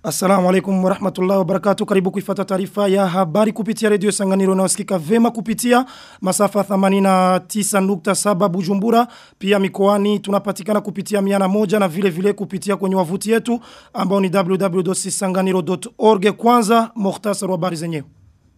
Assalamu alaikum wa rahmatullahi wa barakatuh. Karibu kuifata taarifa ya habari kupitia redio Sanganiro na usikika vema kupitia masafa 89.7 Bujumbura. Pia mikoani tunapatikana kupitia miana moja na vile vile kupitia kwenye wavuti yetu ambao ni www.sanganiro.org. Kwanza muhtasari wa habari zenyewe.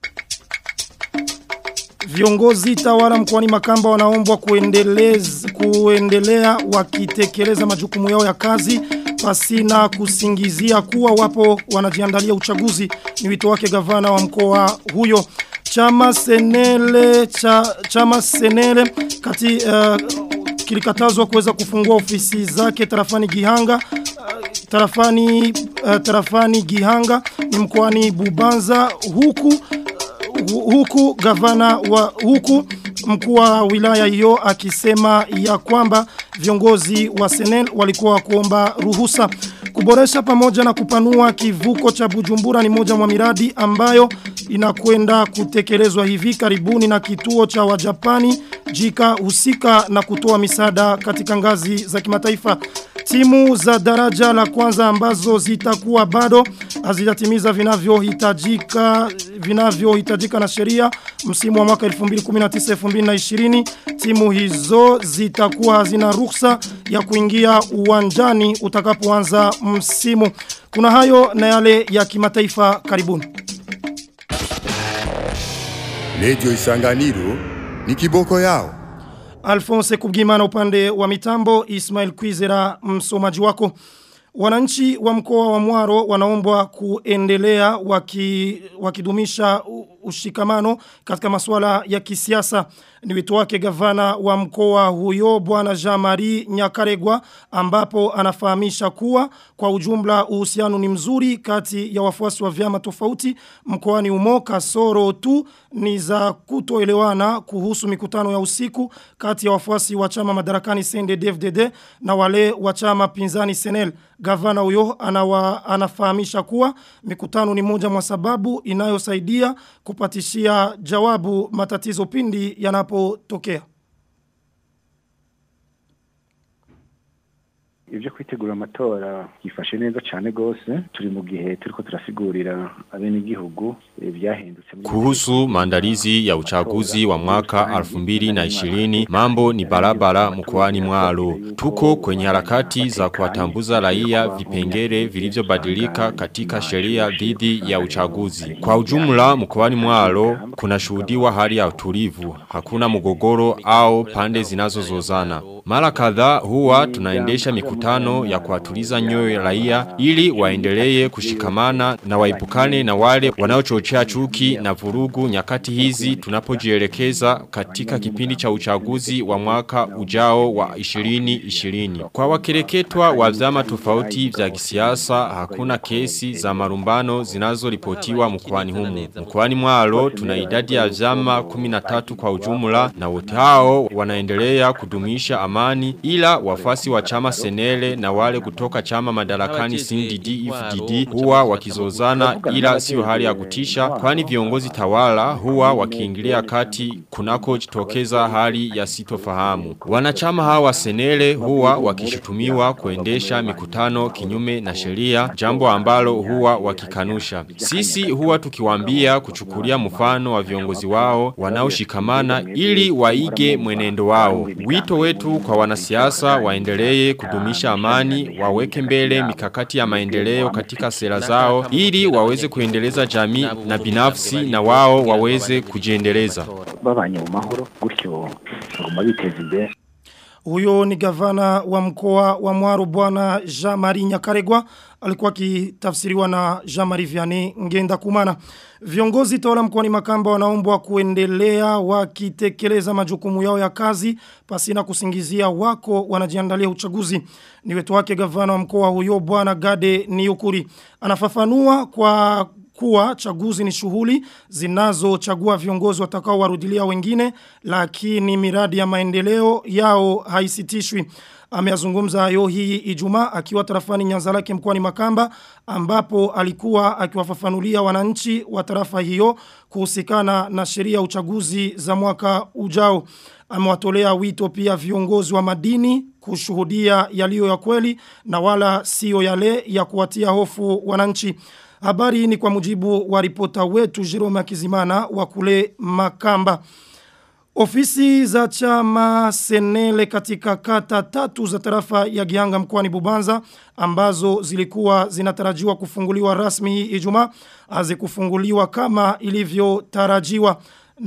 Viongozi tawala mkoani Makamba wanaombwa kuendeleza kuendelea wakitekeleza majukumu yao ya kazi pasina kusingizia kuwa wapo wanajiandalia uchaguzi ni wito wake gavana wa mkoa huyo chama senele cha chama senele kati uh, kilikatazwa kuweza kufungua ofisi zake tarafani Gihanga uh, tarafani uh, tarafani Gihanga ni mkoani Bubanza huku huku gavana wa huku mkuu wa wilaya hiyo akisema ya kwamba viongozi wa Senel walikuwa kuomba ruhusa kuboresha pamoja na kupanua kivuko cha Bujumbura ni moja mwa miradi ambayo inakwenda kutekelezwa hivi karibuni na kituo cha Wajapani jika husika na kutoa misaada katika ngazi za kimataifa timu za daraja la kwanza ambazo zitakuwa bado hazijatimiza vinavyohitajika vinavyohitajika na sheria msimu wa mwaka 2019-2020 timu hizo zitakuwa hazina ruhusa ya kuingia uwanjani utakapoanza msimu kuna hayo na yale ya kimataifa karibuni Radio Isanganiro ni kiboko yao Alphonse Kubgimana upande wa mitambo Ismail Kwizera msomaji wako Wananchi wa mkoa wa Mwaro wanaombwa kuendelea waki, wakidumisha ushikamano katika masuala ya kisiasa. Ni wito wake gavana wa mkoa huyo bwana Jean-Marie Nyakaregwa ambapo anafahamisha kuwa kwa ujumla uhusiano ni mzuri kati ya wafuasi wa vyama tofauti mkoani umo kasoro tu ni za kutoelewana kuhusu mikutano ya usiku kati ya wafuasi wa chama madarakani CNDD-FDD na wale wa chama pinzani Senel. Gavana huyo anawa, anafahamisha kuwa mikutano ni moja mwa sababu inayosaidia kupatishia jawabu matatizo pindi yanapotokea. Ibyo kwitegura amatora yifashe neza cyane gose turi mu gihe turiko turasigurira abene igihugu byahindutse Kuhusu maandalizi ya uchaguzi wa mwaka 2020 mambo ni barabara mkoani Mwaro. Tuko kwenye harakati za kuwatambuza raia vipengele vilivyobadilika katika sheria dhidi ya uchaguzi. Kwa ujumla mkoani Mwaro kuna shuhudiwa hali ya utulivu, hakuna mgogoro au pande zinazozozana. Mara kadhaa huwa tunaendesha mikutano ya kuwatuliza nyoyo ya raia ili waendelee kushikamana na waipukane na wale wanaochochea chuki na vurugu nyakati hizi tunapojielekeza katika kipindi cha uchaguzi wa mwaka ujao wa 2020. Kwa wakereketwa wa vyama tofauti vya kisiasa hakuna kesi za marumbano zinazoripotiwa mkoani humu. Mkoani Mwaro tuna idadi ya vyama 13 kwa ujumla na wote hao wanaendelea kudumisha amani ila wafasi wa chama Senele na wale kutoka chama madarakani CNDD FDD huwa wakizozana ila sio hali ya kutisha kwani viongozi tawala huwa wakiingilia kati kunako jitokeza hali ya sitofahamu. Wanachama hawa Senele huwa wakishutumiwa kuendesha mikutano kinyume na sheria jambo ambalo huwa wakikanusha. Sisi huwa tukiwaambia kuchukulia mfano wa viongozi wao wanaoshikamana ili waige mwenendo wao. Wito wetu kwa wanasiasa waendelee kudumisha amani, waweke mbele mikakati ya maendeleo katika sera zao ili waweze kuendeleza jamii na binafsi na wao waweze kujiendeleza. babanye mu mahoro gutyo baguma biteza imbere Huyo ni gavana wa mkoa wa Mwaro bwana Jean-Marie Nyakaregwa alikuwa kitafsiriwa na Jean-Marie Vianney Ngenda Kumana. Viongozi tawala mkoani Makamba wanaombwa kuendelea wakitekeleza majukumu yao ya kazi pasina kusingizia wako wanajiandalia uchaguzi. Ni wetu wake gavana wa mkoa huyo bwana Gade Niukuri. Anafafanua kwa kuwa chaguzi ni shughuli zinazochagua viongozi watakao warudilia wengine lakini miradi ya maendeleo yao haisitishwi. Ameazungumza hayo hii Ijumaa akiwa tarafani Nyanzalake mkoani Makamba ambapo alikuwa akiwafafanulia wananchi wa tarafa hiyo kuhusikana na sheria ya uchaguzi za mwaka ujao. Amewatolea wito pia viongozi wa madini kushuhudia yaliyo ya kweli na wala sio yale ya kuwatia hofu wananchi. Habari ni kwa mujibu wa ripota wetu Jerome Akizimana wa kule Makamba. Ofisi za chama Senele katika kata tatu za tarafa ya Gihanga mkoani Bubanza ambazo zilikuwa zinatarajiwa kufunguliwa rasmi hii Ijumaa hazikufunguliwa kama ilivyotarajiwa.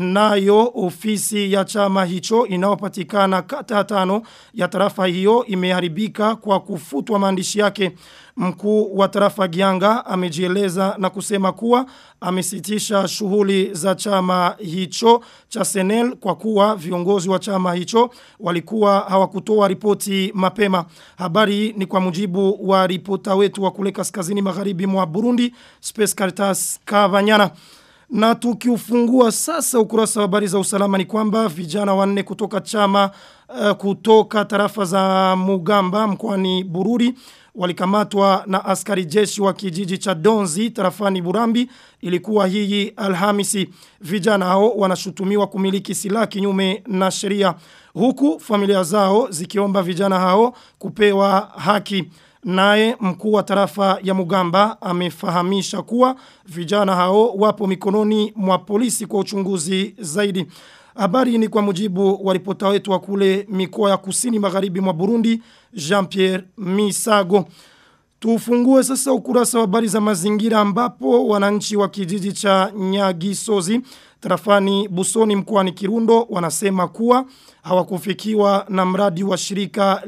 Nayo ofisi ya chama hicho inayopatikana kata tano ya tarafa hiyo imeharibika kwa kufutwa maandishi yake. Mkuu wa tarafa Gianga amejieleza na kusema kuwa amesitisha shughuli za chama hicho cha Senel kwa kuwa viongozi wa chama hicho walikuwa hawakutoa ripoti mapema. Habari ni kwa mujibu wa ripota wetu wa kule kaskazini magharibi mwa Burundi, Space Caritas Kavanyana. Na tukiufungua sasa ukurasa wa habari za usalama ni kwamba vijana wanne kutoka chama uh, kutoka tarafa za Mugamba mkoani Bururi walikamatwa na askari jeshi wa kijiji cha Donzi tarafani Burambi ilikuwa hii Alhamisi vijana hao wanashutumiwa kumiliki silaha kinyume na sheria huku familia zao zikiomba vijana hao kupewa haki Naye mkuu wa tarafa ya Mugamba amefahamisha kuwa vijana hao wapo mikononi mwa polisi kwa uchunguzi zaidi. Habari ni kwa mujibu wa ripota wetu wa kule mikoa ya kusini magharibi mwa Burundi, Jean-Pierre Misago. Tufungue sasa ukurasa wa habari za mazingira ambapo wananchi wa kijiji cha Nyagisozi tarafani Busoni mkoani Kirundo wanasema kuwa hawakufikiwa na mradi wa shirika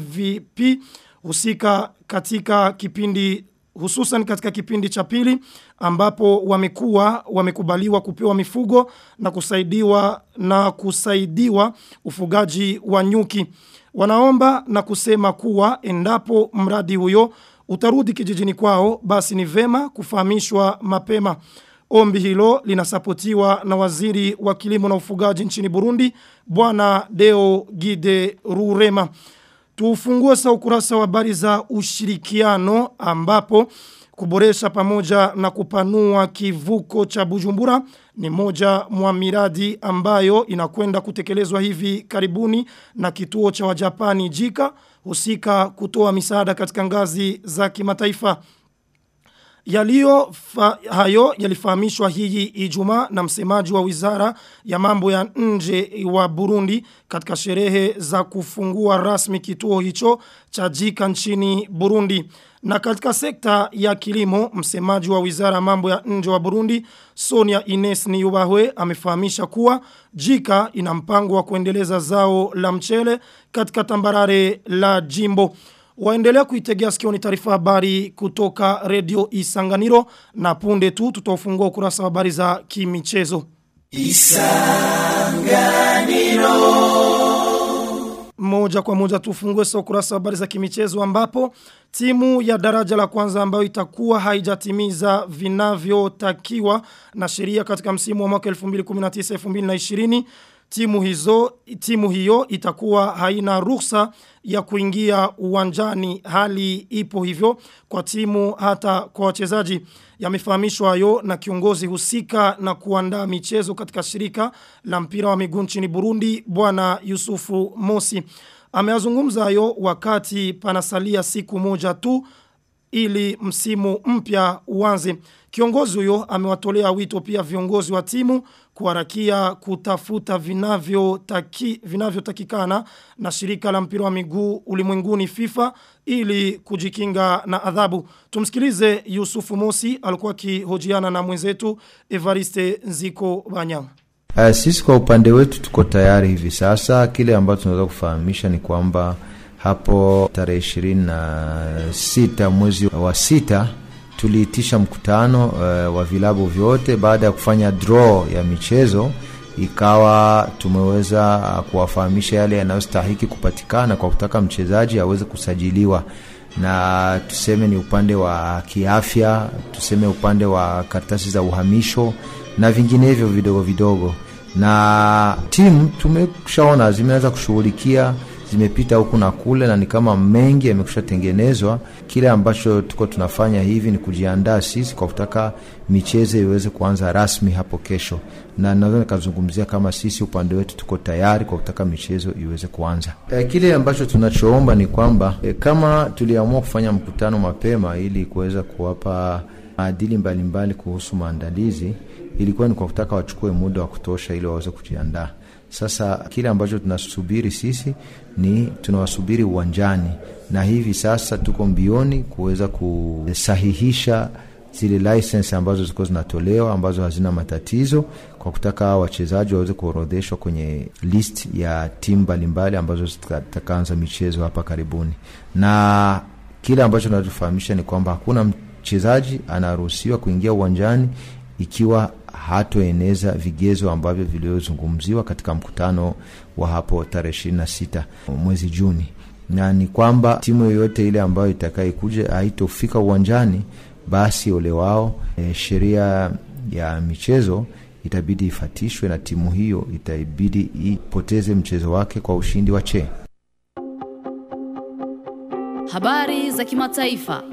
LMVP husika katika kipindi hususan katika kipindi cha pili ambapo wamekuwa wamekubaliwa kupewa mifugo na kusaidiwa na kusaidiwa ufugaji wa nyuki wanaomba na kusema kuwa endapo mradi huyo utarudi kijijini kwao basi ni vema kufahamishwa mapema Ombi hilo linasapotiwa na waziri wa kilimo na ufugaji nchini Burundi bwana Deo Gide Rurema Tufungue sa ukurasa wa habari za ushirikiano ambapo kuboresha pamoja na kupanua kivuko cha Bujumbura ni moja mwa miradi ambayo inakwenda kutekelezwa hivi karibuni na kituo cha wajapani jika husika kutoa misaada katika ngazi za kimataifa. Yaliyo fa, hayo yalifahamishwa hii Ijumaa na msemaji wa Wizara ya Mambo ya Nje wa Burundi katika sherehe za kufungua rasmi kituo hicho cha jika nchini Burundi. Na katika sekta ya kilimo, msemaji wa Wizara ya Mambo ya Nje wa Burundi, Sonia Ines Niyubahwe amefahamisha kuwa jika ina mpango wa kuendeleza zao la mchele katika tambarare la jimbo. Waendelea kuitegea sikio ni taarifa habari kutoka redio Isanganiro na punde tu tutafungua ukurasa wa habari za kimichezo. Isanganiro moja kwa moja tufungue sa ukurasa wa habari za kimichezo ambapo timu ya daraja la kwanza ambayo itakuwa haijatimiza vinavyotakiwa na sheria katika msimu wa mwaka 2019-2020 timu hizo timu hiyo itakuwa haina ruhusa ya kuingia uwanjani hali ipo hivyo kwa timu hata kwa wachezaji yamefahamishwa hayo na kiongozi husika na kuandaa michezo katika shirika la mpira wa miguu nchini Burundi bwana Yusufu Mosi ameazungumza hayo wakati panasalia siku moja tu ili msimu mpya uanze. Kiongozi huyo amewatolea wito pia viongozi wa timu kuharakia kutafuta vinavyotakikana vinavyo na shirika la mpira wa miguu ulimwenguni FIFA ili kujikinga na adhabu. Tumsikilize Yusufu Mosi alikuwa akihojiana na mwenzetu Evariste Nziko Banyama. Uh, sisi kwa upande wetu tuko tayari hivi sasa. Kile ambacho tunaweza kufahamisha ni kwamba hapo tarehe ishirini na sita mwezi wa sita tuliitisha mkutano uh, wa vilabu vyote baada ya kufanya draw ya michezo ikawa tumeweza kuwafahamisha yale yanayostahiki kupatikana kwa kutaka mchezaji aweze kusajiliwa na tuseme ni upande wa kiafya tuseme upande wa karatasi za uhamisho na vinginevyo vidogo vidogo na timu tumeshaona zimeweza kushughulikia zimepita huku na kule, na ni kama mengi yamekusha tengenezwa. Kile ambacho tuko tunafanya hivi ni kujiandaa sisi kwa kutaka michezo iweze kuanza rasmi hapo kesho, na naweza nikazungumzia kama sisi upande wetu tuko tayari kwa kutaka michezo iweze kuanza. E, kile ambacho tunachoomba ni kwamba e, kama tuliamua kufanya mkutano mapema ili kuweza kuwapa maadili mbalimbali kuhusu maandalizi, ilikuwa ni kwa kutaka wachukue muda wa kutosha ili waweze kujiandaa. Sasa kile ambacho tunasubiri sisi ni tunawasubiri uwanjani, na hivi sasa tuko mbioni kuweza kusahihisha zile license ambazo zilikuwa zinatolewa ambazo hazina matatizo, kwa kutaka wachezaji waweze kuorodheshwa kwenye list ya timu mbalimbali ambazo zitakaanza michezo hapa karibuni. Na kile ambacho tunatufahamisha ni kwamba hakuna mchezaji anaruhusiwa kuingia uwanjani ikiwa hatoeneza vigezo ambavyo vilivyozungumziwa katika mkutano wa hapo tarehe ishirini na sita mwezi Juni, na ni kwamba timu yoyote ile ambayo itakayokuja haitofika uwanjani, basi ole wao. E, sheria ya michezo itabidi ifatishwe na timu hiyo itabidi ipoteze mchezo wake kwa ushindi wa che. Habari za kimataifa.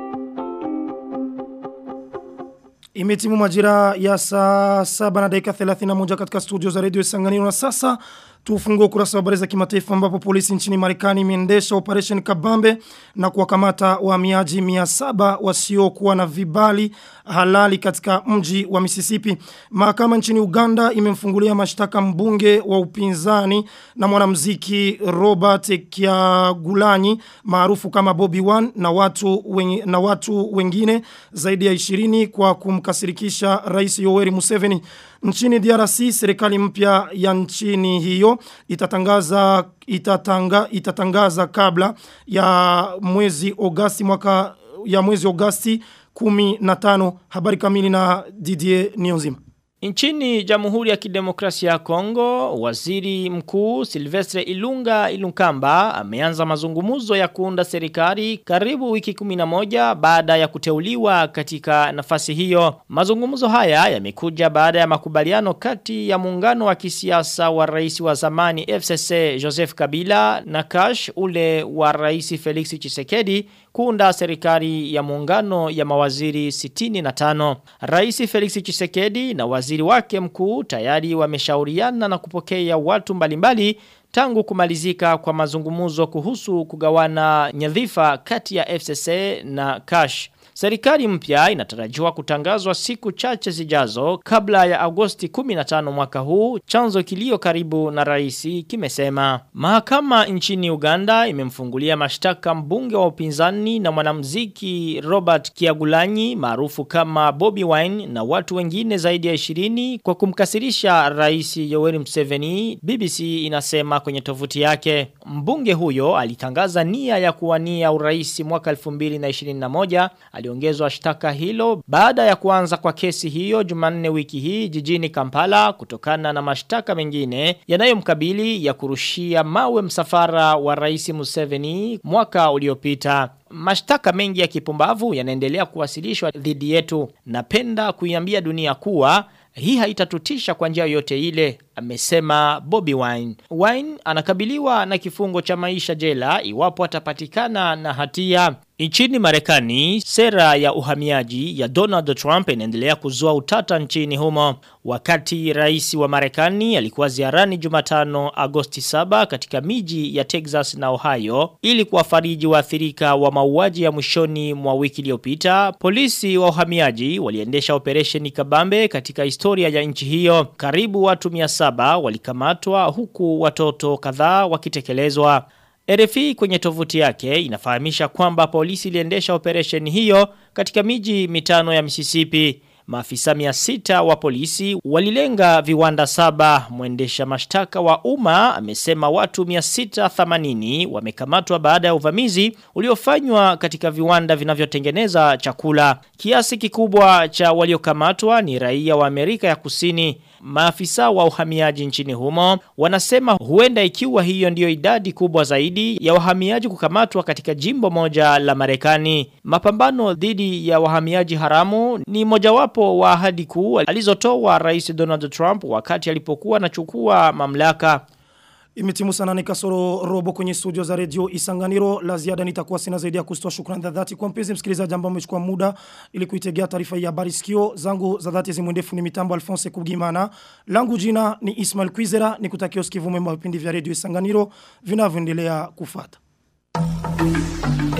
Imetimu majira ya saa saba na dakika 31 katika studio za redio Isanganiro na sasa tufungue ukurasa wa habari za kimataifa ambapo polisi nchini Marekani imeendesha operation Kabambe na kuwakamata wahamiaji 700 wasiokuwa na vibali halali katika mji wa Mississippi. Mahakama nchini Uganda imemfungulia mashtaka mbunge wa upinzani na mwanamuziki Robert Kyagulanyi maarufu kama Bobby Wine na watu wengi, na watu wengine zaidi ya 20 kwa kumkasirikisha Rais Yoweri Museveni. Nchini DRC serikali mpya ya nchini hiyo itatangaza itatanga, itatangaza kabla ya mwezi Agosti mwaka ya mwezi Agosti 15 habari kamili na Didier Nionzima. Nchini Jamhuri ya Kidemokrasia ya Kongo, Waziri Mkuu Silvestre Ilunga Ilunkamba ameanza mazungumzo ya kuunda serikali karibu wiki 11 baada ya kuteuliwa katika nafasi hiyo. Mazungumzo haya yamekuja baada ya makubaliano kati ya muungano wa kisiasa wa rais wa zamani FCC Joseph Kabila na Kash ule wa rais Felix Tshisekedi kuunda serikali ya muungano ya mawaziri 65. Rais Felix Tshisekedi na waziri wake mkuu tayari wameshauriana na kupokea watu mbalimbali tangu kumalizika kwa mazungumuzo kuhusu kugawana nyadhifa kati ya FCC na Kash. Serikali mpya inatarajiwa kutangazwa siku chache zijazo kabla ya Agosti 15 mwaka huu, chanzo kilio karibu na raisi kimesema. Mahakama nchini Uganda imemfungulia mashtaka mbunge wa upinzani na mwanamuziki Robert Kiagulanyi maarufu kama Bobby Wine na watu wengine zaidi ya 20 kwa kumkasirisha rais Yoweri Museveni, BBC inasema kwenye tovuti yake. Mbunge huyo alitangaza nia ya kuwania urais mwaka 2021 aliongezwa shtaka hilo baada ya kuanza kwa kesi hiyo Jumanne wiki hii jijini Kampala kutokana na mashtaka mengine yanayomkabili ya kurushia mawe msafara wa Rais Museveni mwaka uliopita. Mashtaka mengi ya kipumbavu yanaendelea kuwasilishwa dhidi yetu. Napenda kuiambia dunia kuwa hii haitatutisha kwa njia yote ile, amesema Bobby Wine. Wine anakabiliwa na kifungo cha maisha jela iwapo atapatikana na hatia. Nchini Marekani, sera ya uhamiaji ya Donald Trump inaendelea kuzua utata nchini humo. Wakati rais wa Marekani alikuwa ziarani Jumatano Agosti 7 katika miji ya Texas na Ohio ili kuwafariji waathirika wa mauaji ya mwishoni mwa wiki iliyopita, polisi wa uhamiaji waliendesha operesheni kabambe katika historia ya nchi hiyo. Karibu watu 700 walikamatwa huku watoto kadhaa wakitekelezwa. RFI kwenye tovuti yake inafahamisha kwamba polisi iliendesha operation hiyo katika miji mitano ya Mississippi. Maafisa 600 wa polisi walilenga viwanda saba. Mwendesha mashtaka wa umma amesema watu 680 wamekamatwa baada ya uvamizi uliofanywa katika viwanda vinavyotengeneza chakula. Kiasi kikubwa cha waliokamatwa ni raia wa Amerika ya Kusini. Maafisa wa uhamiaji nchini humo wanasema huenda ikiwa hiyo ndiyo idadi kubwa zaidi ya wahamiaji kukamatwa katika jimbo moja la Marekani. Mapambano dhidi ya wahamiaji haramu ni mojawapo wa ahadi kuu alizotoa Rais Donald Trump wakati alipokuwa anachukua mamlaka. Imetimu sana ni kasoro robo kwenye studio za redio Isanganiro. La ziada nitakuwa sina zaidi ya kustoa shukrani za dhati kwa mpenzi msikilizaji ambao umechukua muda ili kuitegea taarifa hii ya habari sikio. Zangu za dhati zimwendefu ni mitambo Alphonse Kubgimana. Langu jina ni Ismail Kwizera nikutakia usikivu mwema vipindi vya redio Isanganiro vinavyoendelea kufuata.